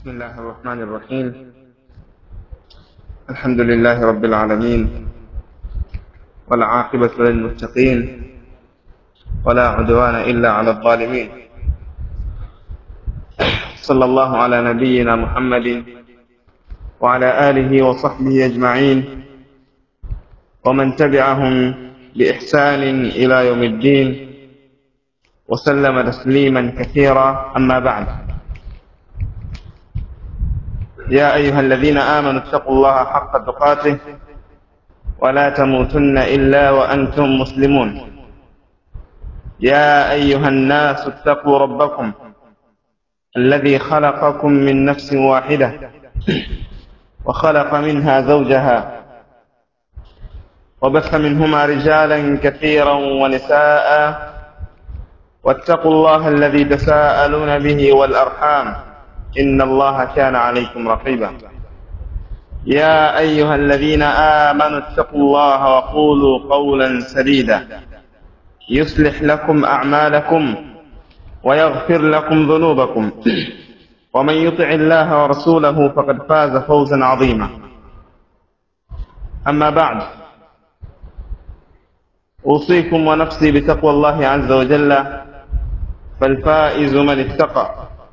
بسم الله الرحمن الرحيم الحمد لله رب العالمين والعاقبة للمتقين ولا عدوان إلا على الظالمين صلى الله على نبينا محمد وعلى آله وصحبه أجمعين ومن تبعهم بإحسان إلى يوم الدين وسلم تسليما كثيرا أما بعد يا أيها الذين آمنوا اتقوا الله حق تقاته ولا تموتن إلا وأنتم مسلمون يا أيها الناس اتقوا ربكم الذي خلقكم من نفس واحدة وخلق منها زوجها وبث منهما رجالا كثيرا ونساء واتقوا الله الذي تساءلون به والأرحام إن الله كان عليكم رقيبا يا أيها الذين آمنوا اتقوا الله وقولوا قولا سديدا يصلح لكم أعمالكم ويغفر لكم ذنوبكم ومن يطع الله ورسوله فقد فاز فوزا عظيما أما بعد أوصيكم ونفسي بتقوى الله عز وجل فالفائز من اتقى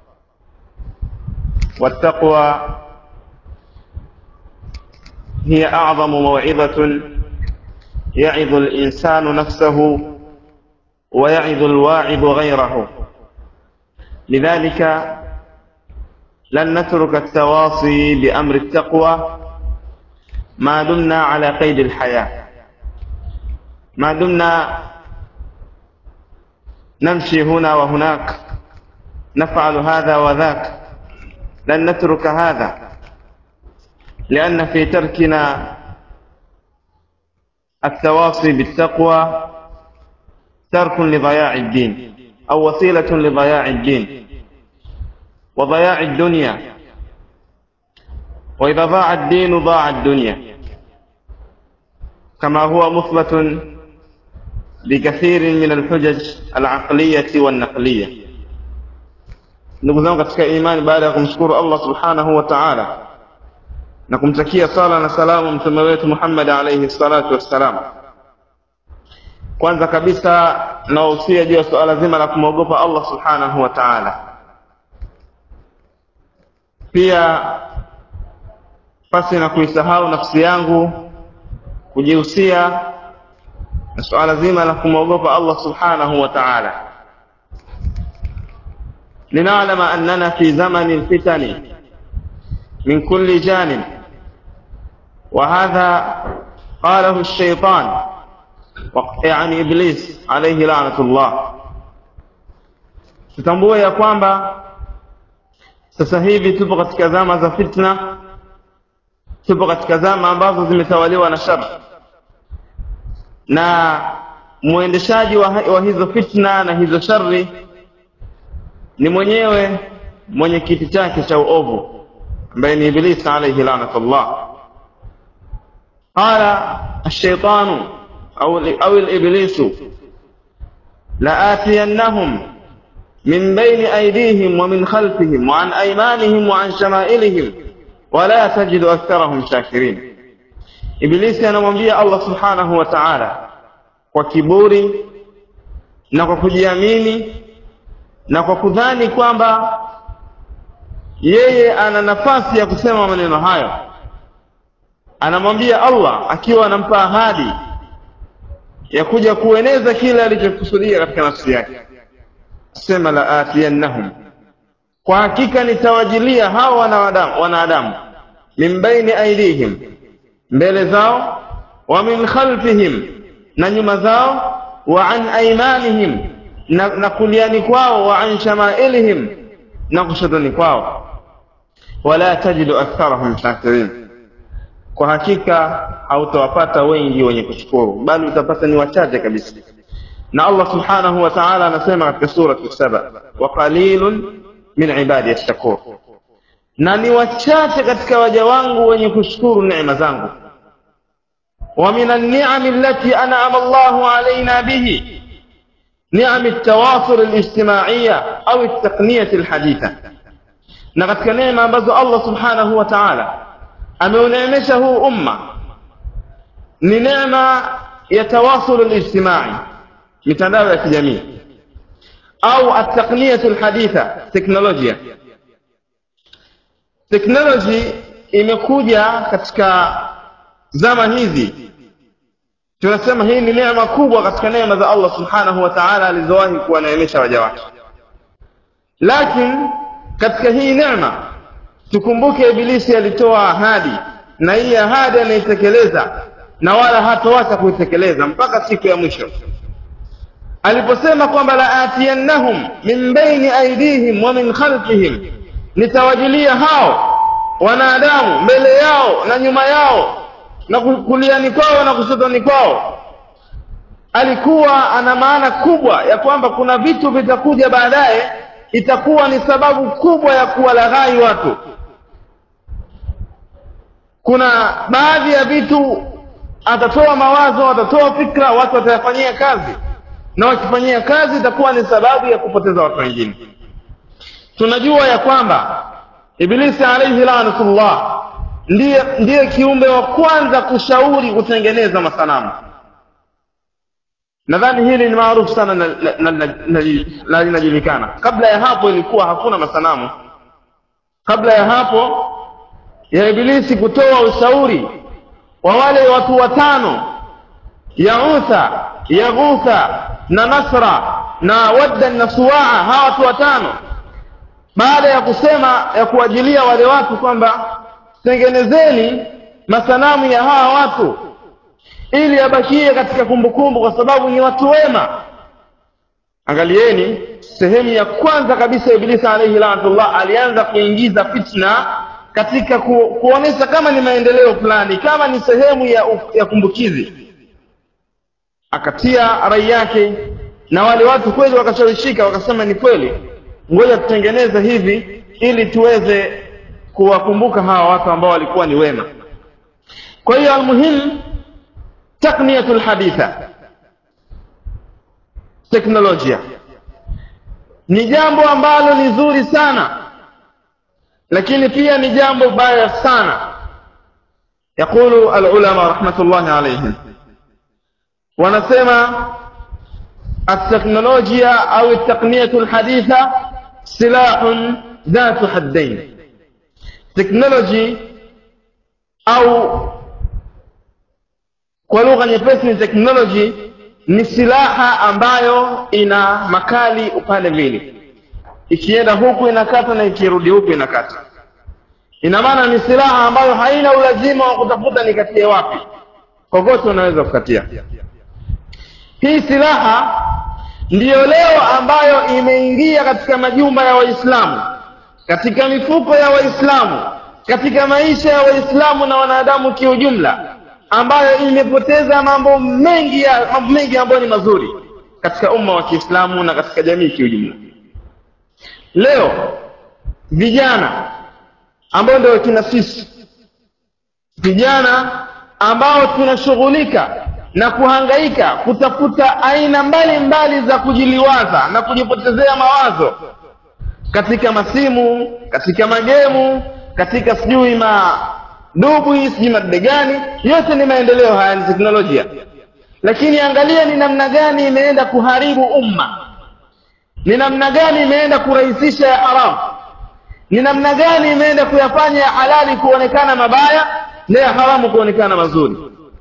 والتقوى هي أعظم موعظة يعظ الإنسان نفسه ويعظ الواعظ غيره لذلك لن نترك التواصي بأمر التقوى ما دمنا على قيد الحياة ما دمنا نمشي هنا وهناك نفعل هذا وذاك لن نترك هذا لأن في تركنا التواصي بالتقوى ترك لضياع الدين أو وسيلة لضياع الدين وضياع الدنيا وإذا ضاع الدين ضاع الدنيا كما هو مثبت بكثير من الحجج العقلية والنقلية ndugu zangu katika imani baada ya kumshukuru Allah subhanahu wa ta'ala na kumtakia sala na salamu mtume wetu Muhammad alayhi salatu wassalam kwanza kabisa nawahusia juu ya suala zima la kumwogopa Allah subhanahu wa ta'ala pia pasi na kuisahau nafsi yangu kujihusia na suala zima la kumwogopa Allah subhanahu wa ta'ala لنعلم أننا في زمن الفتن من كل جانب وهذا قاله الشيطان يعني إبليس عليه لعنة الله tutambue ya kwamba sasa hivi tupo katika zama za fitna tupo katika zama ambazo zimetawaliwa na shar na mwendeshaji wa, wa hizo fitna na hizo shari ni mwenyewe mwenye kiti chake cha uovu ambaye ni iblis alayhi lanatullah qala الشيطان أو أو الإبليس لآتينهم من بين أيديهم ومن خلفهم وعن أيمانهم وعن شمائلهم ولا تجد أكثرهم شاكرين إبليس anamwambia Allah subhanahu wa ta'ala kwa kiburi na kwa kujiamini na kwa kudhani kwamba yeye ana nafasi ya kusema maneno hayo anamwambia Allah akiwa anampa ahadi ya kuja kueneza kile alichokusudia katika nafsi yake sema la atiyannahum kwa hakika nitawajilia hawa wanadamu wanadamu min baini aidihim mbele zao wa min khalfihim na nyuma zao wa an aimanihim na, na kuliani kwao wa an shamailihim na kushotoni kwao wala tajidu aktharahum shakirin kwa hakika hautawapata wengi wenye kushukuru bali utapata ni wachache kabisa na Allah subhanahu wa ta'ala anasema katika surati saba wa qalilun min ibadi ash-shakur na ni wachache katika waja wangu wenye kushukuru neema zangu wa min an-ni'am allati an'ama Allahu alaina bihi نعم التواصل الاجتماعية أو التقنية الحديثة na katika neema ambazo Allah subhanahu wa ta'ala ameuneemesha huu umma ni neema ya tawasul alijtimai mitandao ya kijamii au at-taqniyatu alhaditha teknolojia teknoloji imekuja katika zama hizi tunasema hii ni neema kubwa katika neema za Allah subhanahu wa ta'ala alizowahi kuwaneemesha waja wake lakini katika hii neema tukumbuke ibilisi alitoa ahadi na hii ahadi anaitekeleza na wala hatoacha kuitekeleza mpaka siku ya mwisho aliposema kwamba la atiyannahum min baini aidihim wa min khalfihim nitawajilia hao wanadamu mbele yao na nyuma yao na kuliani kwao na kushotoni kwao alikuwa ana maana kubwa ya kwamba kuna vitu vitakuja baadaye itakuwa ni sababu kubwa ya kuwalaghai watu kuna baadhi ya vitu atatoa mawazo atatoa fikra watu watayafanyia kazi na wakifanyia kazi itakuwa ni sababu ya kupoteza watu wengine tunajua ya kwamba ibilisi alaihi lanatullah ndiye ndiye kiumbe wa kwanza kushauri kutengeneza masanamu nadhani hili ni maarufu sana na linajulikana kabla ya hapo ilikuwa hakuna masanamu kabla ya hapo ya ibilisi kutoa ushauri wa wale watu watano yautha yaghutha na nasra na wadda na suwaa hawa watu watano baada ya kusema ya kuajilia wale watu kwamba tengenezeni masanamu ya hawa watu ili abakie katika kumbukumbu kwa sababu ni watu wema angalieni sehemu ya kwanza kabisa ibilisi alaihi lanatullah alianza kuingiza fitna katika ku, kuonesha kama ni maendeleo fulani kama ni sehemu ya, ya kumbukizi akatia rai yake na wale watu kweli wakashawishika wakasema ni kweli ngoja tutengeneze hivi ili tuweze kuwakumbuka hawa watu ambao walikuwa ni wema kwa hiyo almuhimu takniyatu lhaditha teknolojia ni jambo ambalo ni zuri sana lakini pia ni jambo baya sana yaqulu alulama rahmatullahi alaihim wanasema التكنولوجيا أو التقنية الحديثة سلاح ذات حدين تكنولوجي أو kwa lugha nyepesi ni teknoloji ni silaha ambayo ina makali upande mbili ikienda huku inakata na ikirudi huku inakata ina maana ni silaha ambayo haina ulazima wa kutafuta nikatie wapi kokote unaweza kukatia hii silaha ndiyo leo ambayo imeingia katika majumba ya waislamu katika mifuko ya waislamu katika maisha ya waislamu na wanadamu kiujumla ambayo imepoteza mambo mengi ya mambo mengi ambayo ni mazuri katika umma wa Kiislamu na katika jamii kiujumla. Leo vijana ambao ndio kina sisi vijana ambao tunashughulika na kuhangaika kutafuta aina mbalimbali mbali za kujiliwaza na kujipotezea mawazo katika masimu, katika magemu, katika sijui ma dubwi sijui madude gani yote ni maendeleo haya ni teknolojia lakini angalia ni namna gani imeenda kuharibu umma ni namna gani imeenda kurahisisha ya haramu ni namna gani imeenda kuyafanya ya halali kuonekana mabaya na ya haramu kuonekana mazuri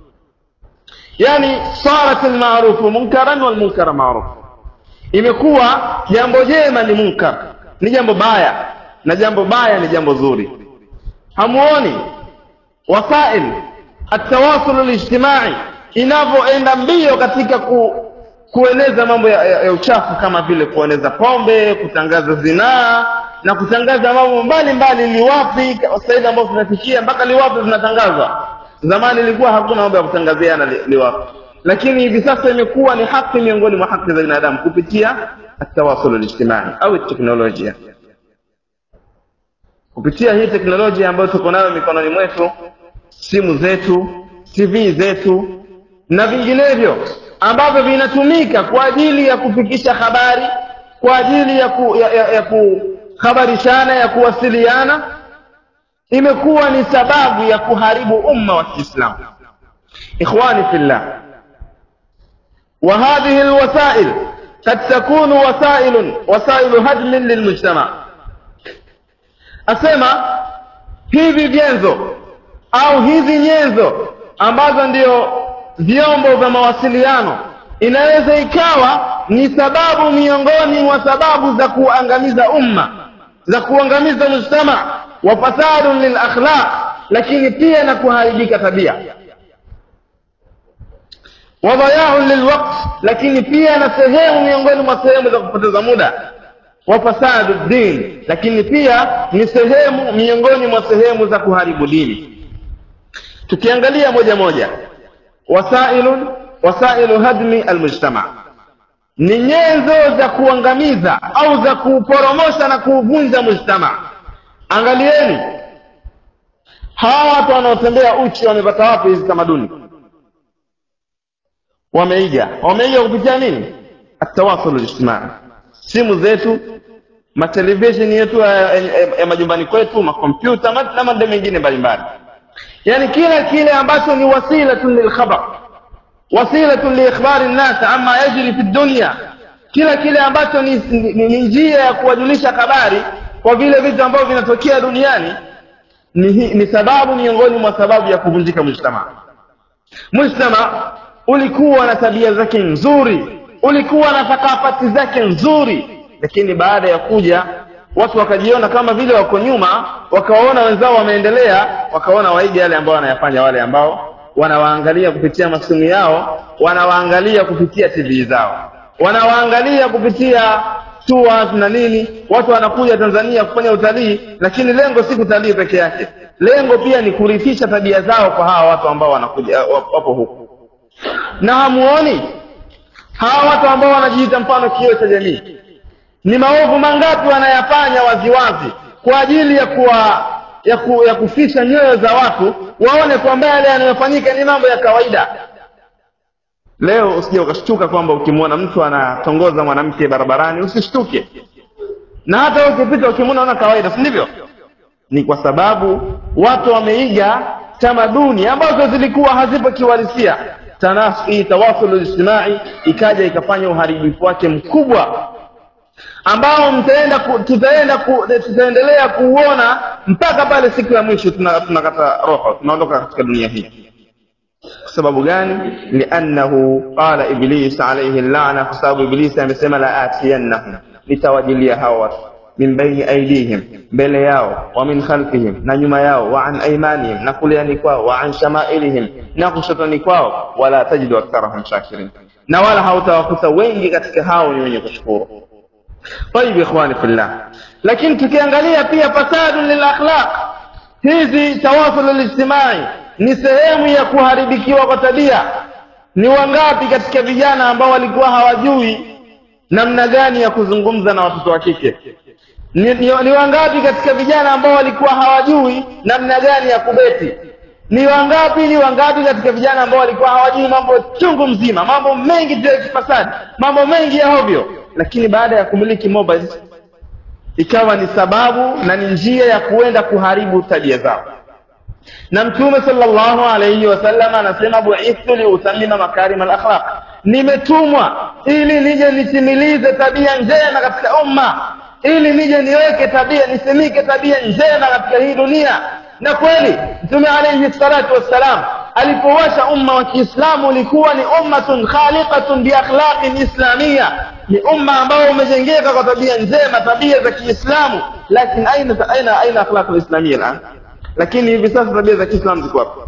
yani sarat almarufu munkaran walmunkara marufu imekuwa jambo jema ni munkar ni jambo baya na jambo baya ni jambo zuri hamuoni wasail atawasul alijtimai inavyoenda mbio katika ku, kueneza mambo ya, ya, ya uchafu kama vile kueneza pombe kutangaza zinaa na kutangaza mambo mbalimbali liwapi sahivi ambao tunafikia mpaka liwapi zinatangazwa zamani ilikuwa hakuna mambo ya kutangaziana li, liwapi lakini hivi sasa imekuwa ni haki miongoni mwa haki za binadamu kupitia atawasul alijtimai au teknolojia kupitia hii teknolojia ambayo tuko nayo mikononi mwetu simu zetu tv zetu na vinginevyo ambavyo vinatumika kwa ajili ya kufikisha habari kwa ajili ya, ku, ya, ya, ya khabarishana ya kuwasiliana imekuwa ni sababu ya kuharibu umma wa kiislamu ikhwani fillah وهذه الوسائل قد تكون وسائل وسائل هدم للمجتمع asema hivi vyenzo au hizi nyenzo ambazo ndio vyombo vya mawasiliano inaweza ikawa ni sababu miongoni mwa sababu za kuangamiza umma za kuangamiza mujtama wa fasadun lil akhlaq lakini pia na kuharibika tabia wa dhayaun lilwaqt lakini pia na sehemu miongoni mwa sehemu za kupoteza muda wa fasadu din lakini pia ni sehemu miongoni mwa sehemu za kuharibu dini tukiangalia moja moja wasailun wasailu hadmi almujtama ni nyenzo za kuangamiza au za kuuporomosha na kuuvunja mujtama angalieni hawa watu wanaotembea uchi wamepata wapi hizi tamaduni wameiga wameiga kupitia nini atawasul lijtimai simu zetu matelevisheni yetu ya, ya, ya majumbani kwetu makompyuta na mambo mengine mbalimbali yani kila kile ambacho ni wasilatun lilkhabar wasilatun liikhbari nnas ama yajri fi dunya kila kile ambacho ni, ni, ni njia ya kuwajulisha habari kwa vile vitu ambavyo vinatokea duniani ni, ni sababu miongoni mwa sababu ya kuvunjika mujtama mujtama ulikuwa na tabia zake nzuri ulikuwa na thakafati zake nzuri lakini baada ya kuja watu wakajiona kama vile wako nyuma wakawaona wenzao wameendelea wakaona waige yale ambao wanayafanya wale ambao wanawaangalia kupitia masimu yao wanawaangalia kupitia tv zao wanawaangalia kupitia tours na nini watu wanakuja tanzania kufanya utalii lakini lengo si kutalii peke yake lengo pia ni kurithisha tabia zao kwa hawa watu ambao wanakuja wapo huku na hamuoni hawa watu ambao wanajiita mfano kioo cha jamii ni maovu mangapi wanayafanya waziwazi kwa ajili ya kuwa ya, ku, ya kufisha nyoyo za watu waone kwamba yale yanayofanyika ni mambo ya kawaida leo usije ukashtuka kwamba ukimwona mtu anatongoza mwanamke barabarani usishtuke na hata ukipita ukimwona ona kawaida si ndivyo ni kwa sababu watu wameiga tamaduni ambazo zilikuwa hazipo kiuhalisia tanasi tawasulu ijtimai ikaja ikafanya uharibifu wake mkubwa ambao mtaenda ku, tutaenda ku, tutaendelea kuuona mpaka pale siku ya mwisho tunakata tuna roho tunaondoka katika dunia hii kwa sababu gani liannahu qala iblis alayhi lana kwa sababu iblisi amesema la atiyannahum nitawajilia hawa watu min baini aidihim mbele yao wa min khalfihim na nyuma yao wa an aimanihim na kuliani kwao wa an shamailihim na kushotoni kwao wala tajidu aktharahum shakirin na wala hautawakuta wengi katika hao ni wenye kushukuru طيب ikhwani fillah lakini tukiangalia pia fasadu lilakhlaq hizi tawasul lijtimai ni sehemu ya kuharibikiwa kwa tabia ni wangapi katika vijana ambao walikuwa hawajui namna gani ya kuzungumza na watoto wa kike ni, ni, ni wangapi katika vijana ambao walikuwa hawajui namna gani ya kubeti ni wangapi ni wangapi katika vijana ambao walikuwa hawajui mambo chungu mzima mambo mengi tu ya kifasadi mambo mengi ya hovyo lakini baada ya kumiliki mobile ikawa ni sababu na ni njia ya kuenda kuharibu tabia zao na mtume sallallahu alayhi wasallam anasema buithtu liutamima makarim alakhlaq nimetumwa ili nije nitimilize tabia njema katika umma ili nije niweke tabia nisimike tabia njema katika hii dunia na kweli mtume alayhi salatu wassalam alipowasha umma wa kiislamu ulikuwa ni ummatun khaliqatun biakhlaqin islamia ni umma ambao umejengeka kwa tabia njema tabia za kiislamu lakini aina aina aina akhlaq alislamia al'an lakini hivi sasa tabia za kiislamu ziko wapi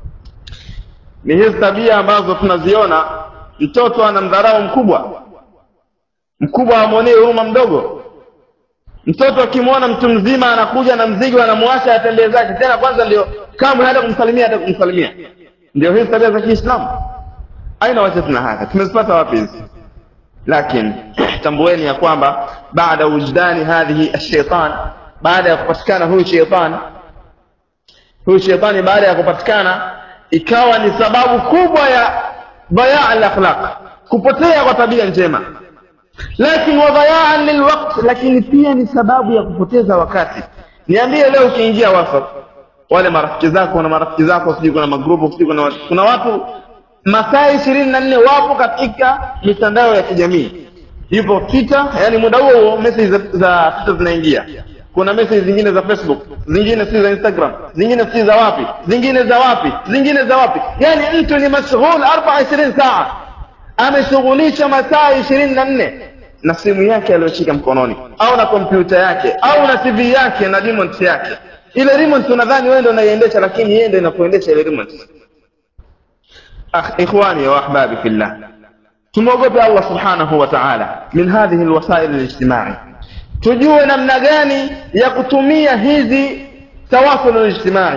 ni hizi tabia ambazo tunaziona mtoto anamdharau mkubwa mkubwa amwonee huruma mdogo mtoto akimwona mtu mzima anakuja na mzigo anamwacha atembee zake tena kwanza ndio kamwe hata kumsalimia hata kumsalimia ndio hizi tabia za kiislamu aina wajadna hadha tumezipata wapi hizi lakini tambueni ya kwamba baada wujdani hadhihi ashaitan baada ya kupatikana huyu sheitan huyu sheitani baada ya kupatikana ikawa ni sababu kubwa ya bayaa al-akhlaq kupotea kwa tabia njema lakini wadhayaan lilwaqt lakini pia ni sababu ya kupoteza wakati niambie leo ukiingia whatsapp wale marafiki zako na marafiki zako sijui kuna magrupu sijui kuna watu kuna watu masaa ishirini na nne wapo katika mitandao ya kijamii yupo twitter yani muda huo huo message za, za twitter zinaingia kuna message zingine za facebook zingine si za instagram zingine si za wapi zingine za wapi zingine za wapi yani mtu ni mashghul arba ishirini saa ameshughulisha masaa ishirini na nne na simu yake aliyoshika mkononi au na kompyuta yake au na tv yake na remote yake ile remote unadhani wewe ndio unaiendesha lakini yeye ndio inakuendesha ile remote أخ إخواني وأحبابي في الله tumwogope allah subhanahu wa taala min hadhihi lwasail lijtimai tujue namna gani ya kutumia hizi tawasul lijtimai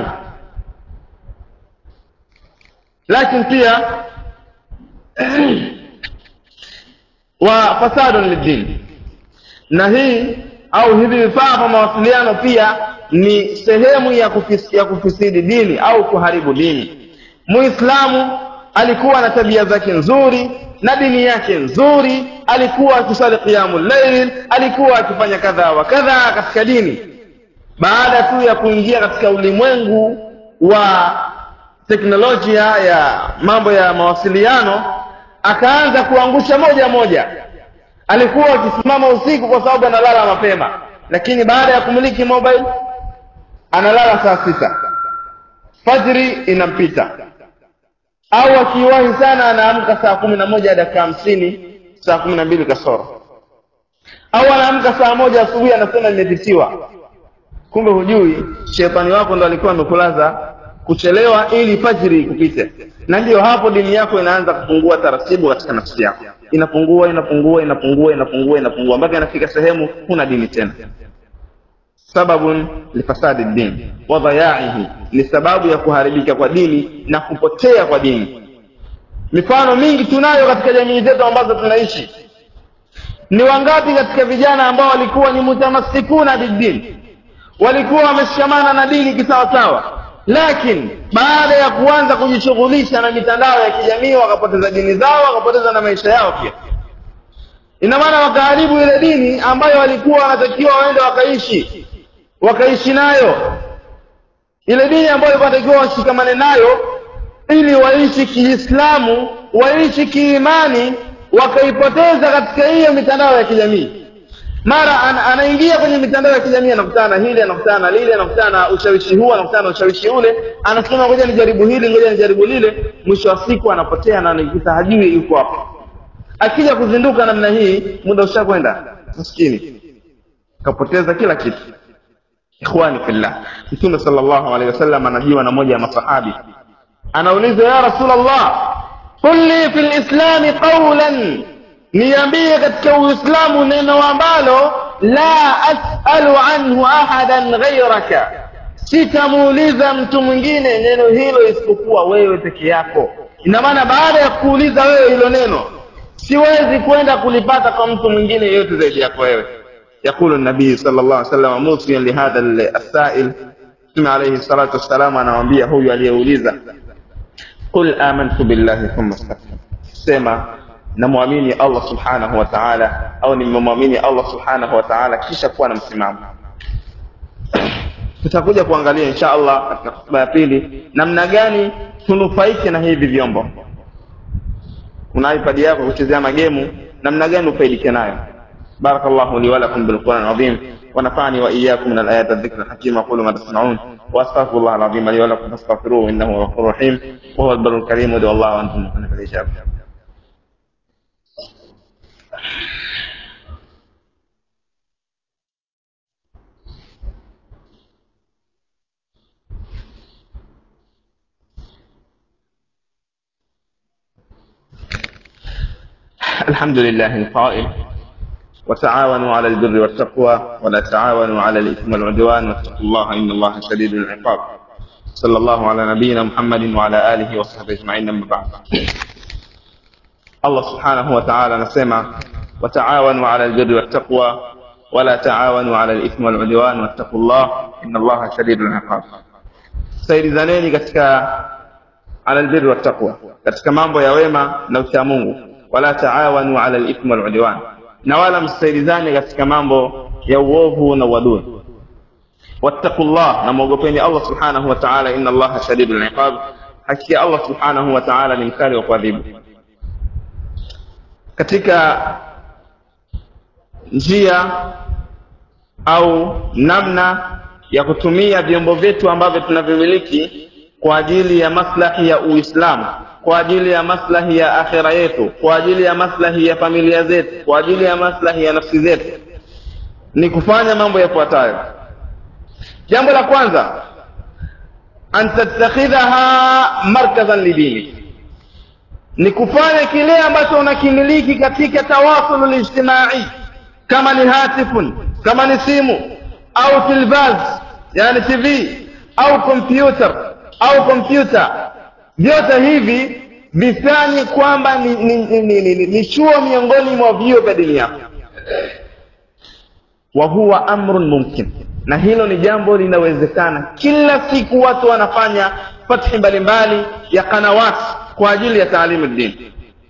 lakini pia wa fasadun liddin na hii au hivi vifaa vya mawasiliano pia ni sehemu ya, kufis, ya kufisidi dini au kuharibu dini muislamu alikuwa na tabia zake nzuri na dini yake nzuri alikuwa akisali qiyamu llail alikuwa akifanya kadha wa kadha katika dini baada tu ya kuingia katika ulimwengu wa teknolojia ya mambo ya mawasiliano akaanza kuangusha moja moja alikuwa akisimama usiku kwa sababu analala mapema lakini baada ya kumiliki mobile analala saa sita fajri inampita au akiwahi sana anaamka saa kumi na moja dakika hamsini saa kumi na mbili kasoro au anaamka saa moja asubuhi anasema nimepitiwa kumbe hujui shetani wako ndo alikuwa amekulaza kuchelewa ili fajiri ikupite na ndiyo hapo dini yako inaanza kupungua taratibu katika nafsi yako inapungua inapungua inapungua inapungua inapungua mpaka inafika sehemu huna dini tena sababun lifasadi din wa dhayaihi ni sababu ya kuharibika kwa dini na kupotea kwa dini mifano mingi tunayo katika jamii zetu ambazo tunaishi ni wangapi katika vijana ambao walikuwa ni mutamassikuna biddin walikuwa wameshikamana na dini kisawasawa lakini baada ya kuanza kujishughulisha na mitandao ya kijamii wakapoteza dini zao wakapoteza na maisha yao pia ina maana wakaharibu ile dini ambayo walikuwa wanatakiwa waende wakaishi wakaishi nayo ile dini ambayo walikuwa wanatakiwa washikamane nayo ili waishi kiislamu waishi kiimani wakaipoteza katika hiyo mitandao ya kijamii mara an, anaingia kwenye mitandao ya kijamii anakutana na hili anakutana na lile anakutana na ushawishi huu anakutana na ushawishi ule anasema ngoja nijaribu hili ngoja nijaribu lile mwisho wa siku anapotea na anajikuta hajui yuko hapo akija kuzinduka namna hii muda ushakwenda maskini kapoteza kila kitu ikhwani fillah mtume sallallahu alaihi wasallam anajiwa na moja ya masahabi anauliza ya rasulallah qul li fi lislami qawlan niambie katika uislamu neno ambalo la asalu anhu ahadan ghairaka sitamuuliza mtu mwingine neno hilo isipokuwa wewe peke yako ina maana baada ya kuuliza wewe hilo neno siwezi kwenda kulipata kwa mtu mwingine yeyote zaidi yako wewe يقول النبي صلى الله عليه وسلم موصيا لهذا السائل ثم عليه الصلاة والسلام anamwambia huyu aliyeuliza qul amantu billahi thumma istaqim sema namwamini Allah subhanahu wa ta'ala au nimemwamini Allah subhanahu wa ta'ala kisha kuwa na msimamo tutakuja kuangalia insha Allah katika hotuba ya pili namna gani tunufaike na hivi vyombo una iPad yako kuchezea magemu namna gani ufaidike nayo بارك الله لي ولكم بالقرآن العظيم ونفعني وإياكم من الآيات الذكر الحكيم أقول ما تسمعون وأستغفر الله العظيم لي ولكم فاستغفروه إنه هو الغفور الرحيم وهو البر الكريم ودعوا الله وأنتم مؤمنون بالإجابة الحمد لله القائل وتعاونوا على البر والتقوى ولا تعاونوا على الإثم والعدوان واتقوا الله إن الله شديد العقاب صلى الله على نبينا محمد وعلى آله وصحبه أجمعين أما بعد الله سبحانه وتعالى نسمع وتعاونوا على البر والتقوى ولا تعاونوا على الإثم والعدوان واتقوا الله إن الله شديد العقاب saidizaneni katika ala albirri wattaqwa katika mambo ya wema na ucha Mungu wala taawanu ala alithmi waludwan na wala msisaidizane katika mambo ya uovu na uadui wattaqullah na mwogopeni allah subhanahu wa taala inna allaha shadidu liqab hakika allah subhanahu wa taala ni mkali wa kuadhibu katika njia au namna ya kutumia vyombo vyetu ambavyo tunavimiliki kwa ajili ya maslahi ya uislamu kwa ajili ya maslahi ya akhira yetu kwa ajili ya maslahi ya familia zetu kwa ajili ya maslahi ya nafsi zetu ni kufanya mambo yafuatayo jambo la kwanza an tattakhidhaha markazan lidini ni kufanya kile ambacho unakimiliki katika tawasul lijtimai kama ni hatifun kama ni simu au tilvaz yani tv au kompyuta au kompyuta vyote hivi vifanye kwamba ni, ni, ni, ni, ni, ni, ni chuo miongoni mwa vio vya dini yako wa huwa amrun mumkin na hilo ni jambo linawezekana kila siku watu wanafanya fathi mbalimbali ya kanawati kwa ajili ya taalimu dini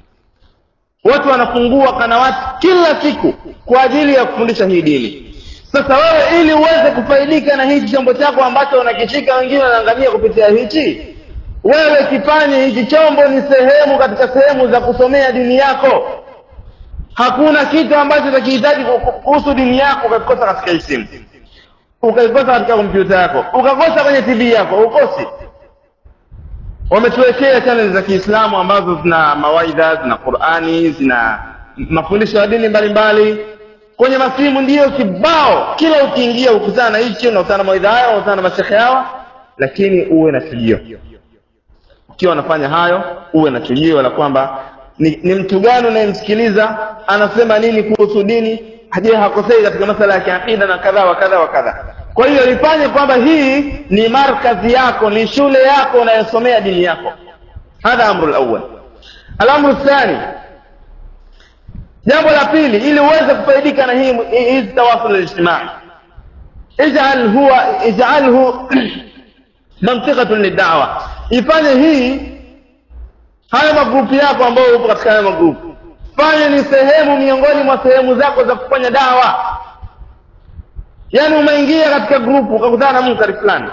watu wanafungua kanawati kila siku kwa ajili ya kufundisha hii dini sasa wewe ili uweze kufaidika na hichi chombo chako ambacho unakishika wengine wanaangamia kupitia hichi wewe kifanye hichi chombo ni sehemu katika sehemu za kusomea dini yako hakuna kitu ambacho utakihitaji kuhusu dini yako ukakikosa katika hii simu ukaikosa katika kompyuta yako ukakosa kwenye tv yako ukosi wametuwekea chaneli za kiislamu ambazo zina mawaidha zina qurani zina mafundisho ya dini mbalimbali kwenye masimu ndiyo kibao kila ukiingia ukutana na hichi unakutana na mawaidha haya unakutana na mashekhe hawa lakini uwe na chujio ukiwa unafanya hayo uwe na chujio la kwamba ni, ni mtu gani unayemsikiliza anasema nini kuhusu dini je hakosei katika masala ya kiakida na kadha wa kadha wa kadha kwa hiyo ifanye kwamba hii ni markazi yako ni shule yako unayosomea dini yako hadha amru lawal alamru thani jambo la pili ili uweze kufaidika na hii hizi tawasul lijtimai ijal huwa ijalhu mantiqatun lidawa ifanye hii haya magrupu yako ambayo upo katika haya magrupu fanye ni sehemu miongoni mwa sehemu zako za kufanya dawa yaani umeingia katika grupu ukakutana na munkari fulani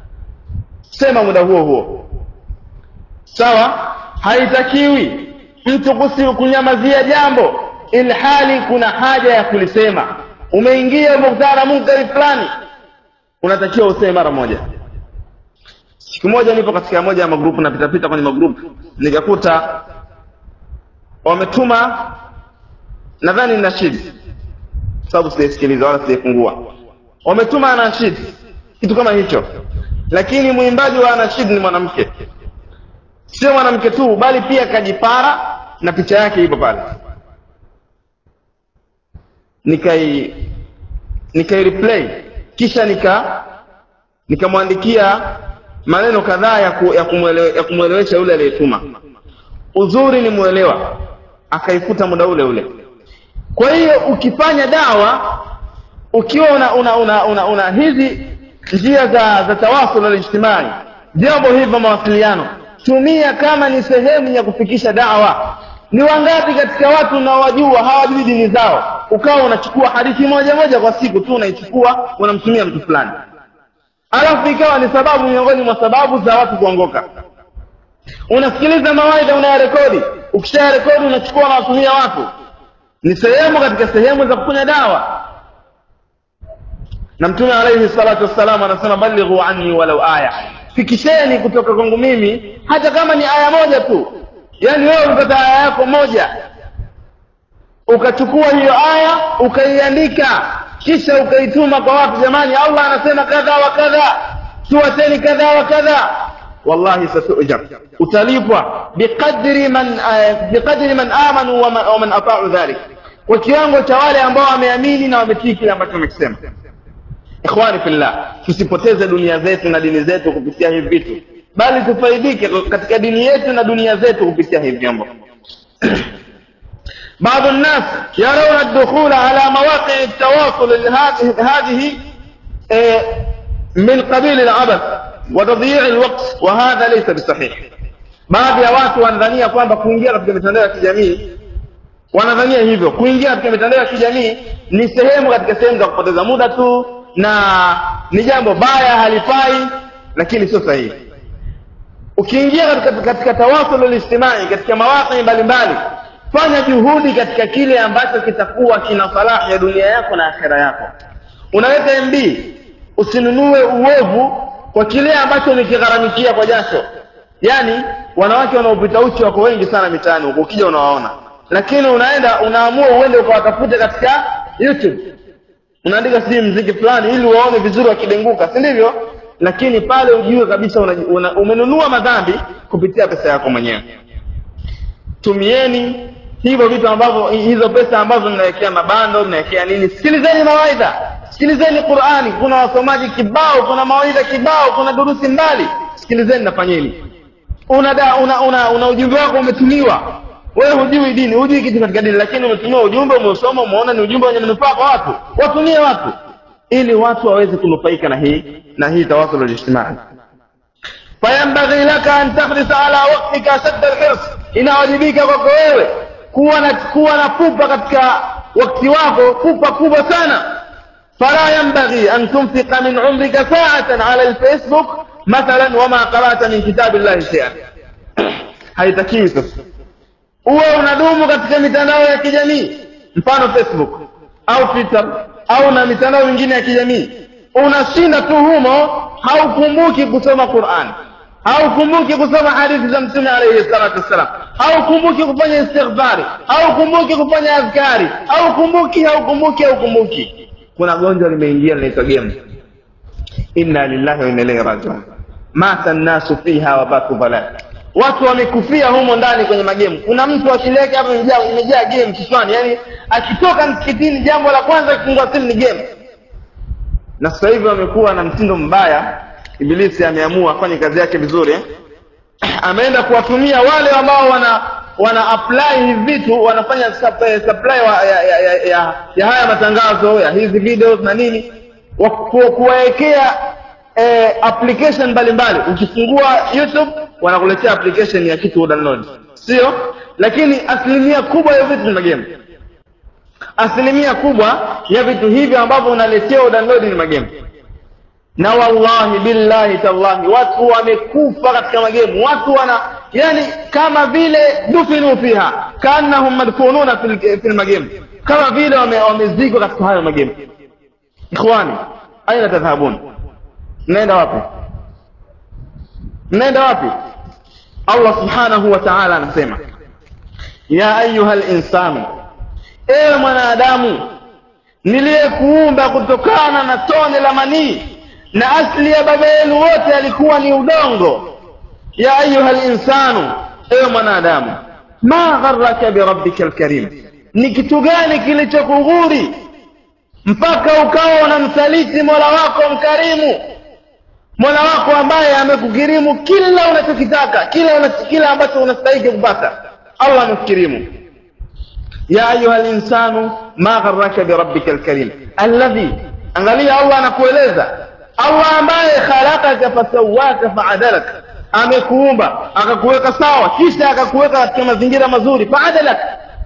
sema muda huo huo sawa haitakiwi mtu kusi kunyamazia jambo ilhali kuna haja ya kulisema umeingia umekutana na munkari fulani unatakiwa useme mara moja siku moja nipo katika moja ya magrupu napitapita kwenye magrupu nikakuta wametuma nadhani ni nashidi sababu sijaisikiliza wala sijaifungua wametuma anashid kitu kama hicho lakini mwimbaji wa anashid ni mwanamke sio mwanamke tu bali pia kajipara na picha yake ipo pale nikai nikai replay kisha nika nikamwandikia maneno kadhaa ya, ku, ya, kumwelewe, ya kumwelewesha yule aliyetuma uzuri ni mwelewa akaifuta muda ule ule kwa hiyo ukifanya dawa ukiwa una una una, una, una hizi njia za za tawasul alijtimai vyombo hivi vya mawasiliano tumia kama ni sehemu ya kufikisha dawa ni wangapi katika watu unaowajua hawajui dini zao ukawa unachukua hadithi moja moja kwa siku tu unaichukua unamtumia mtu fulani alafu ikawa ni sababu miongoni mwa sababu za watu kuongoka unasikiliza mawaidha unayarekodi ukishayarekodi unachukua unawatumia watu ni sehemu katika sehemu za kufanya dawa na mtume alaihi salatu wassalam anasema balighu anni walau aya fikisheni kutoka kwangu mimi hata kama ni aya moja tu yaani wewe ulipata aya yako moja ukachukua hiyo aya ukaiandika kisha ukaituma kwa watu jamani allah anasema kadha wa kadha tuwateni kadha wa kadha wallahi satujar utalipwa biqadri man uh, biqadri man amanu wa man, wa man ata'u dhalik kwa kiwango cha wale ambao wameamini na wametii kile ambacho wamekisema ikhwani fillah tusipoteze dunia zetu na dini zetu kupitia hivi vitu bali tufaidike katika dini yetu na dunia zetu kupitia hivi vyombo بعض الناس يرون الدخول على مواقع التواصل هذه من قبيل العبث وتضييع الوقت وهذا ليس بصحيح baadhi ya watu wanadhania kwamba kuingia katika mitandao ya kijamii wanadhania hivyo kuingia katika mitandao ya kijamii ni sehemu katika sehemu za kupoteza muda tu na ni jambo baya halifai lakini sio sahihi ukiingia katika, katika tawasul lijtimai katika mawaqi mbalimbali fanya juhudi katika kile ambacho kitakuwa kina salahi ya dunia yako na akhera yako unaweka mb usinunue uovu kwa kile ambacho umekigharamikia kwa jasho yaani wanawake wanaopita uchi wako wengi sana mitaani huko ukija unawaona lakini unaenda unaamua uende ukawatafute katika youtube unaandika sijui mziki fulani ili waone vizuri wakidenguka si ndivyo lakini pale ujue kabisa una, una, umenunua madhambi kupitia pesa yako mwenyewe tumieni hivyo vitu ambavyo hizo pesa ambazo mnawekea mabando mnawekea nini sikilizeni mawaidha sikilizeni qurani kuna wasomaji kibao kuna mawaidha kibao kuna durusi mbali sikilizeni nafanyeni una, da, una, una, una ujumbe wako umetumiwa wewe hujui dini hujui kitu katika dini lakini umetumiwa ujumbe umeusoma umeona ni ujumbe wenye manufaa kwa watu watumie watu ili watu waweze kunufaika na hii na hii tawasul alijtimai fayambaghi laka an tahrisa ala waktika shadda alhirs inawajibika kwako wewe kuwa na kuwa na pupa katika wakati wako pupa kubwa sana fala yambaghi an tunfiqa min umrika sa'atan ala alfacebook mathalan wama qara'ta min kitabillahi shay'an haitakiwi sasa uwe unadumu katika mitandao ya kijamii mfano facebook au twitter au na mitandao mingine ya kijamii unashinda tu humo haukumbuki kusoma quran haukumbuki kusoma hadithi za mtume alaihi salatu wassalam haukumbuki kufanya istighfari haukumbuki kufanya adhkari haukumbuki haukumbuki haukumbuki kuna gonjwa limeingia linaitwa gemu inna lillahi wa inna ilaihi rajiun mata nnasu fiha wabatu dhalal watu wamekufia humo ndani kwenye magemu kuna mtu akili yake hapa imejaa imejaa game kichwani yani akitoka msikitini jambo la kwanza akifungua simu ni game na sasa hivi wamekuwa na mtindo mbaya ibilisi ameamua afanye kazi yake vizuri eh? ameenda kuwatumia wale ambao wana wana apply hivi vitu wanafanya sup- supply wa, ya, ya, ya, ya, ya haya matangazo ya hizi videos na nini wa- ku- kuwawekea eh, application mbalimbali ukifungua youtube wanakuletea application ya kitu download sio lakini asilimia kubwa ya vitu ni magemu asilimia kubwa ya vitu hivi ambavyo unaletea download ni magemu na wallahi billahi tallahi watu wamekufa katika magemu watu wana yani kama vile dufinu fiha kaannahum madfununa fil, fil magemu kama vile wame- wamezikwa katika hayo magemu ikhwani aina tadhhabun mnaenda wapi mnaenda wapi allah subhanahu wa taala anasema ya ayuha linsanu ewe mwanadamu niliyekuumba kutokana na tone la manii na asli ya baba yenu wote alikuwa ni udongo ya ayuha linsanu ewe mwanadamu ma gharaka birabbika lkarim ni kitu gani kilichokughuri mpaka ukawa unamsaliti mola wako mkarimu mola wako ambaye amekukirimu kila unachokitaka kila, una, kila ambacho unastahiki kupata allah amekukirimu ya ayuha linsanu ma gharaka birabbika lkarim alladhi angalia allah anakueleza allah ambaye khalaqaka fasawaka faadalaka amekuumba akakuweka sawa kisha akakuweka katika mazingira mazuri faadalaka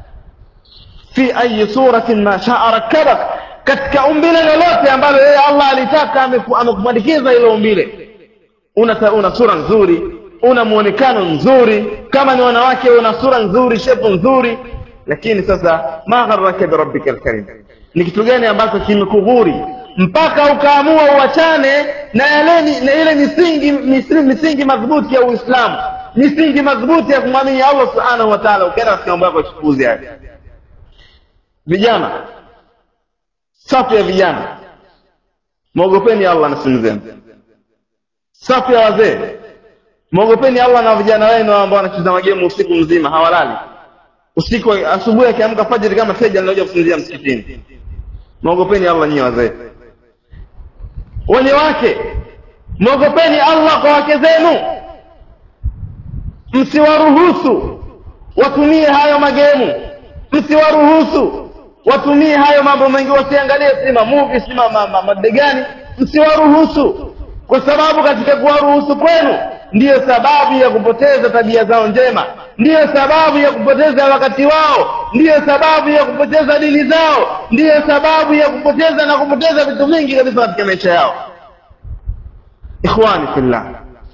fi ayi suratin ma shaa rakkabak katika umbile lolote ambalo yeye allah alitaka ameku- amekupandikiza hilo umbile una, ta- una sura nzuri una muonekano nzuri kama ni wanawake una sura nzuri shepu nzuri lakini sasa ma gharaka birabbika lkarim ni kitu gani ambacho kimekughuri mpaka ukaamua uachane na yale ni- na ile misingi misingi, misingi madhubuti ya uislamu misingi madhubuti ya kumwamini allah subhanahu wa taala ukaenda katika mambo yako ya kipuuzi haya vijana safu ya vijana mwogopeni allah na simu zenu safu ya wazee mwogopeni allah na vijana wenu ambao wanacheza magemu usiku mzima hawalali usiku asubuhi akiamka fajiri kama seja linaoja kusinzia msikitini mwogopeni allah nyinyi wazee wenye wake mwogopeni allah kwa wake zenu msiwaruhusu watumie hayo magemu msiwaruhusu watumie hayo mambo mengi wasiangalie si mamuvi si ma- ma- ma- madegani msiwaruhusu kwa sababu katika kuwaruhusu kwenu ndiyo sababu ya kupoteza tabia zao njema ndiyo sababu ya kupoteza wakati wao ndiyo sababu ya kupoteza dini zao ndiyo sababu ya kupoteza na kupoteza vitu vingi kabisa katika maisha yao ikhwani fillah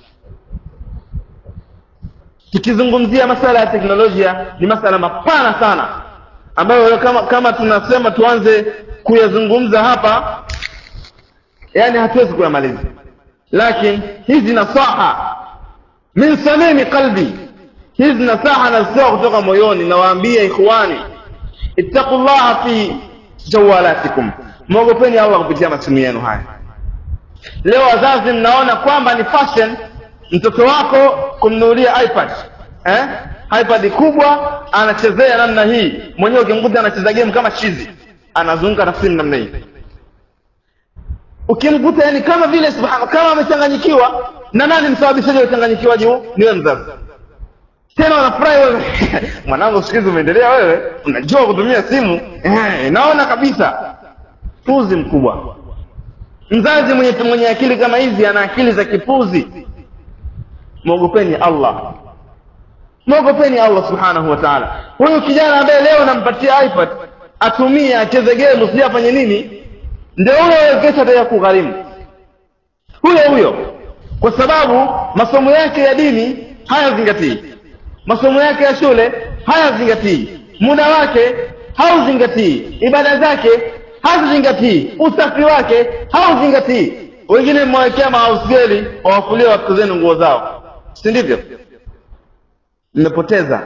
tukizungumzia masala ya teknolojia ni masala mapana sana ambayo kama kama tunasema tuanze kuyazungumza hapa yani hatuwezi kuyamaliza lakini hizi nasaha min samimi qalbi hizi nasaha nazitoa kutoka moyoni nawaambia ikhwani ittaqullaha fi jawalatikum mwogopeni allah kupitia masimu yenu haya leo wazazi mnaona kwamba ni fashion mtoto wako kumnunulia ipad eh? ipad kubwa anachezea namna hii mwenyewe ukimkuta anacheza game kama chizi anazunguka na simu namna hii ukimkuta yani kama vile subhana kama amechanganyikiwa na nani msababishaji wa uchanganyikiwaji huu ni wewe mzazi tena wanafurahi wewe mwanangu siku hizi umeendelea wewe unajua kutumia simu eh, naona kabisa puzi mkubwa mzazi mwenye mwenye akili kama hizi ana akili za kipuzi mwogopeni allah mwogopeni allah subhanahu wa taala huyu kijana ambaye leo nampatia ipad atumie acheze game sijui afanye nini ndio huyo kesho ataja kugharimu huyo huyo kwa sababu masomo yake ya dini hayazingatii masomo yake ya shule hayazingatii muda wake hauzingatii ibada zake hazizingatii usafi wake hauzingatii wengine mmewekea mahausgeli wawafulia watoto zenu nguo zao si ndivyo mmepoteza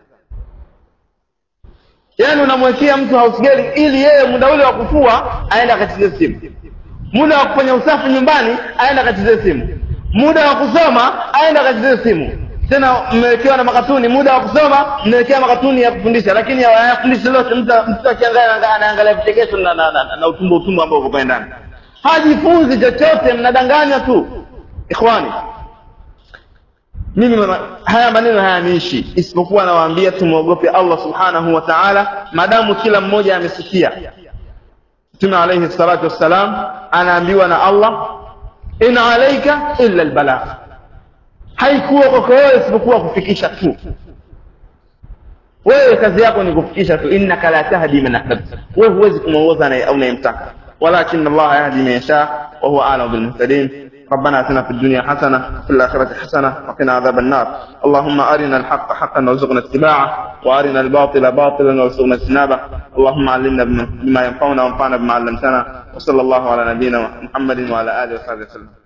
yaani unamwekea mtu hausgeli ili yeye muda ule wa kufua aende akacheze simu muda wa kufanya usafi nyumbani aende akacheze simu muda wa kusoma aende akacheze simu tena mmewekewa na makatuni muda wa kusoma mmewekea makatuni ya kufundisha lakini hayafundishi lote mtu akiangalia anaangalia vichekesho na, na, na, na utumbo utumbo ambao uko pale ndani hajifunzi chochote mnadanganywa tu ikhwani mimi haya maneno hayaniishi isipokuwa nawaambia tumwogope allah subhanahu wa taala maadamu kila mmoja amesikia mtume alaihi salatu wassalam anaambiwa na allah in alaika illa lbalagh haikuwa kwako wewe isipokuwa kufikisha tu wewe kazi yako ni kufikisha tu innaka la tahdi man ahbabta wewe huwezi kumwongoza unayemtaka walakin allah yahdi man yasha wa huwa a'lamu bilmuhtadin ربنا اتنا في الدنيا حسنه وفي الاخره حسنه وقنا عذاب النار اللهم ارنا الحق حقا وارزقنا اتباعه وارنا الباطل باطلا وارزقنا اجتنابه اللهم علمنا بما ينفعنا وانفعنا بما علمتنا وصلى الله على نبينا محمد وعلى اله وصحبه وسلم